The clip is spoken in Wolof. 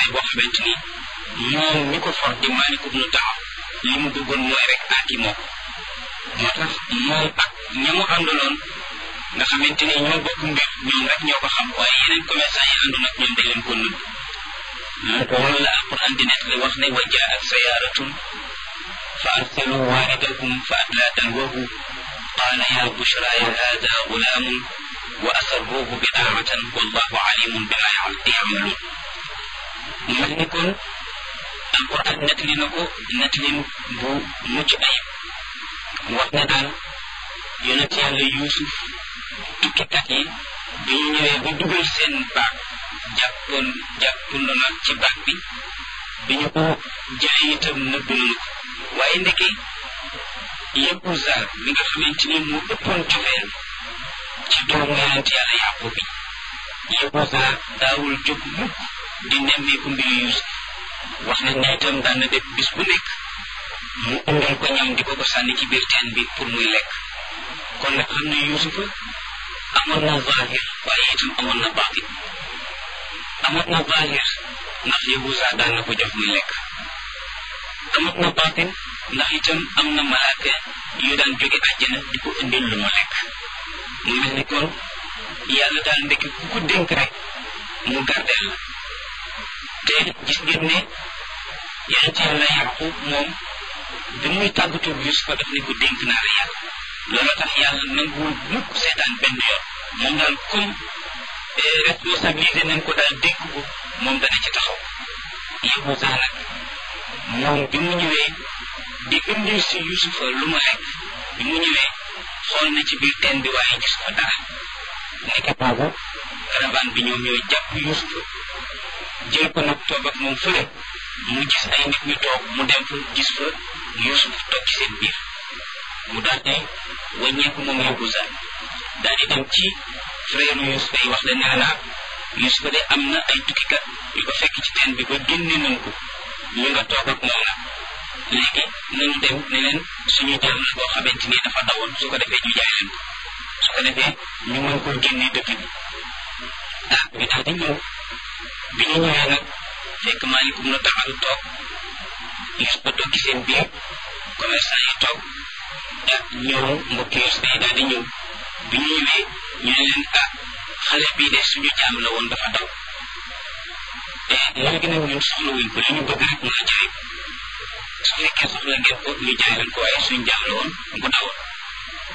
commerçant boo xamante ni moom ñi ko for di Maalik ibnu Taab li mu bëggoon mooy rek aaki moo moo tax moom ak ña mu àndaloon nga xamante ni ñoo bokk mbir ñoom rek ñoo ko xam waaye yeneen commerçant yi àndoon ak ñoom dañ leen ko nëbb loolu la alquran di nekk li wax ne wa jaat sayaaratun fa arsalu waaridahum fa adlaa dalwahu qaala ya bushra ya hada gulaamun wa asarruuhu bidaaratan wallahu alimun bima yamaluun mu mel ni kon alquran nettali na ko nettalin bu mucc ayib wax ne daal yonent yàlla yuusuf tukkikat yi bi ñu ñëwee ba dugal seen baag jàppoon jàppando na ci baag bi bi ñu ko jëlee itam nëbb nañu ko waaye ndeke Yahuza mi nga xamante ni moo ëppoon cofeel ci doomu yonent yàlla yàqu bi Yahuza daawul jóg mukk di nemmeeku mbiru Yuusuf wax nañ ne itam daan na def bis bu nekk mu indal ko ñam di ko ko sànni ci biir teen bi pour muy lekk kon nag xam ne Yuusufa amoon na zahir waaye itam amoon na baatin amoon na zahir ndax Yahuza daan na ko jox muy lekk amoon na baatin ndax itam am na malaaka yu daan jóge àjjana di ko indil lu mu lekk mu mel ni kon yàlla daal ndekki ku ko dénk rek mu gardeel la te gis ngeen ne yonent yàlla Yaqub moom bi muy tàggatu Yusufa daf ne ko dénk naa la yàlla loolu tax yàlla nanguwul mukk seetaan benn yoon moom daal comme responsabilité nañ ko daal dénk ko moom dana ci taxaw Yahuza nag moom bi mu ñëwee di indil si Yusufa lu mu lekk bi mu ñëwee xool na ci biir teen bi waaye gis ko dara nekk boobu caravane bi ñoom ñooy jàpp Yusufa jël ko nag toog ak moom fële mu gis ay nit ñu toog mu dem fa gis fa Yusuf toog ci seen biir mu daal di wàññeeku moom Yahuza daal di dem ci frère Yusuf yi wax leen ne naa Yusuf de am na ay tukkikat yu ko fekk ci teen bi ba génne nañ ko ñu nga toog ak moom nag léegi nañu dem ne leen suñu jaam la boo xamante ni dafa dawoon su ko defee ñu jaay leen ko su ko defee ñu mën koo génne dëkk bi ah ñu daal di ñëw bi ñu ñëwee nag fekk Maalik ibnu Taab toog Yusuf ba toog ci seen biir commerçant yi toog ah ñëw mbokki Yusuf yi daal di ñëw bi ñu ñëwee ñu ne leen ah xale bii de suñu jaam la woon dafa daw te léegi nag ñun soxla wuñ ko li ñu bëgg rek mooy jaay ko su fekkee soxla ngeen ko ñu jaay leen ko waaye suñu jaam la woon bu dawoon